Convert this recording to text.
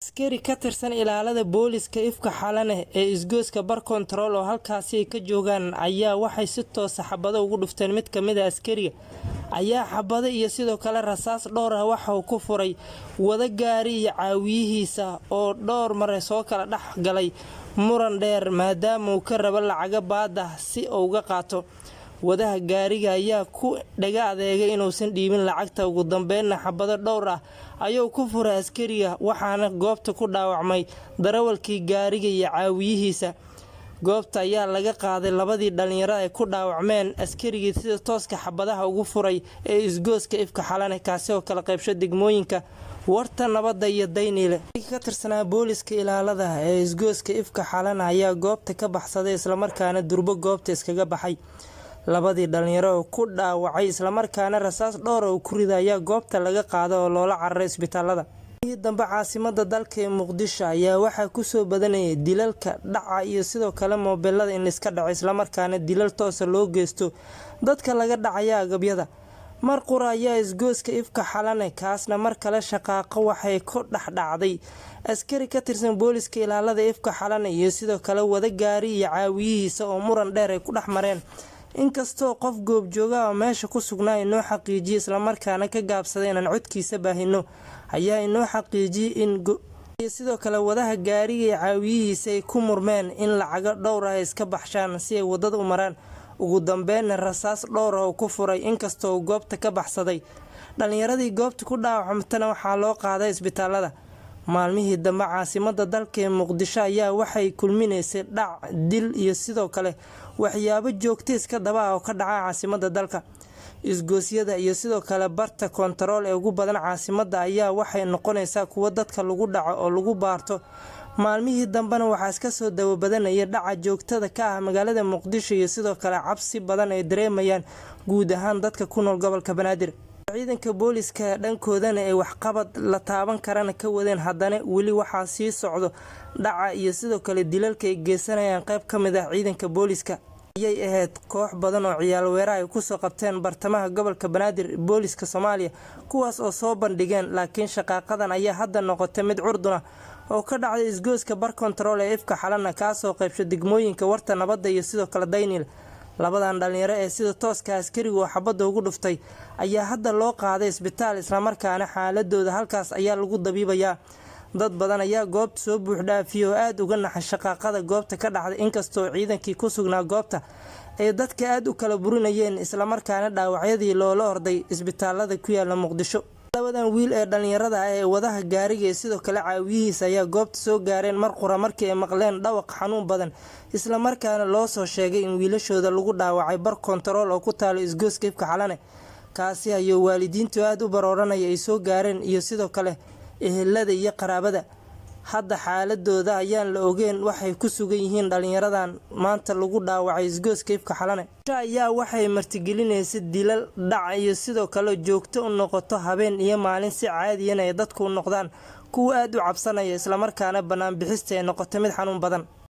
askari ka tirsan ilaalada booliska ifka xalane ee isgoyska bar kontarool oo halkaasi ay ka joogaan ayaa waxay si toosa xabado ugu dhufteen mid kamid a askariga ayaa xabado iyo sidoo kale rasaas dhowr ah waxa uu ku furay wada gaari iyo caawiyihiisa oo dhowr mare soo kala dhex galay muran dheer maadaama uu ka rabo lacaga baadah si uu uga qaato wadaha gaariga ayaa ku dhaga adeegay inuusan dhiibin lacagta ugu dambeynna xabado dhowr ah ayuu ku furay askariga waxaana goobta ku dhaawacmay darawalkii gaariga iyo caawiyihiisa goobta ayaa laga qaaday labadii dhalinyaro ay ku dhaawacmeen askarigii sida tooska xabadaha ugu furay ee isgooska ifka xalane kaasi oo kala qaybsho degmooyinka warta nabadda iyo dayniile ka tirsanaa booliska ilaalada ee isgooska ifka xalane ayaa goobta ka baxsaday islamarkaana durbo goobta iskaga baxay labadii dhalinyaro oo ku dhaawacay islamarkaana rasaas dhowra uu ku rida ayaa goobta laga qaada oo loola cararay isbitaalada dambe caasimada dalka ee muqdisho ayaa waxaa kusoo badanayay dilalka dhaca iyo sidoo kale moobilada in laiska dhaco islamarkaana dilal toosa loo geysto dadka laga dhacaya agabyada mar qura ayaa isgooska ifka xalane kaasna mar kale shaqaaqo waxay ku dhexdhacday askari ka tirsan booliska ilaalada ifka xalane iyo sidoo kale wada gaari iyo caawiyihiisa oo muran dheer ay ku dhex mareen inkastoo qof goobjooga oo meesha ku sugnaa inoo xaqiijiyay islamarkaana ka gaabsaday inaan codkiisa baahino ayaa inoo xaqiijiyay in sidoo kale wadaha gaariga iyo caawiyihiisa ay ku murmeen in lacago dhowr ah ay iska baxshaan si ay wadada u maraan ugu dambeynna rasaas dhowr ah uu ku furay inkastoo uu goobta ka baxsaday dhalinyaradii goobta ku dhaawacmatana waxaa loo qaaday isbitaalada maalmihii dambe caasimada dalka ee muqdisho ayaa waxay kulminaysay dhac dil iyo sidoo kale waxyaabo joogta iska daba ah oo ka dhaca caasimada dalka isgoosyada iyo sidoo kale barta kontarool ee ugu badan caasimada ayaa waxay noqonaysaa kuwo dadka lagu dhaco oo lagu baarto maalmihii dambena waxaa iska soo dawabadanaya dhaca joogtada ka ah magaalada muqdisho iyo sidoo kale cabsi badan ay dareemayaan guud ahaan dadka ku nool gobolka banaadir ciidanka booliska dhankoodana ay waxqabad la taaban karana ka wadeen haddana weli waxaa sii socdo dhaca iyo sidoo kale dilalka ay geysanayaan qayb ka mid ah ciidanka booliska ayay ahayd koox badan oo ciyaal weeraha ay kusoo qabteen bartamaha gobolka banaadir booliska soomaaliya kuwaas oo soo bandhigeen laakiin shaqaaqadan ayaa hadda noqotay mid curduna oo ka dhacday isgooska bar kontarool ee ifka xalana kaasoo qaybsho degmooyinka warta nabadda iyo sidoo kale daynil labadan dhalinyaro ee sida tooska askarigu oo xabadda ugu dhuftay ayaa hadda loo qaaday isbitaal islamarkaana xaaladooda halkaas ayaa lagu dabiibayaa dad badan ayaa goobta soo buuxdhaafiyay oo aada uga naxay shaqaaqada goobta ka dhacday inkastoo ciidankii ku sugnaa goobta ay dadka aada u kala burinayeen islamarkaana dhaawacyadii loola orday isbitaalada ku yaala muqdisho labadan wiil ee dhalinyarada ah ee wadaha gaariga ee sidoo kale caawiyihiisa ayaa goobta soo gaareen mar qura markii ay maqleen dhawaq xanuun badan islamarkaana loo soo sheegay in wiilashooda lagu dhaawacay bar kontarool oo ku taalo isgooska ifka xalane kaasi ayuu waalidiintu aada u barooranaya ay soo gaareen iyo sidoo kale ehelada iyo qaraabada hadda xaaladooda ayaan la ogeen waxay ku sugan yihiin dhalinyaradan maanta lagu dhaawacay isgooska ifka xalane ayaa waxay martigelinaysa dilal dhac iyo sidoo kale joogto u noqoto habeen iyo maalin si caadiyan ay dadku u noqdaan kuwa aada u cabsanaya islamarkaana banaanbixista ay noqoto mid xanuun badan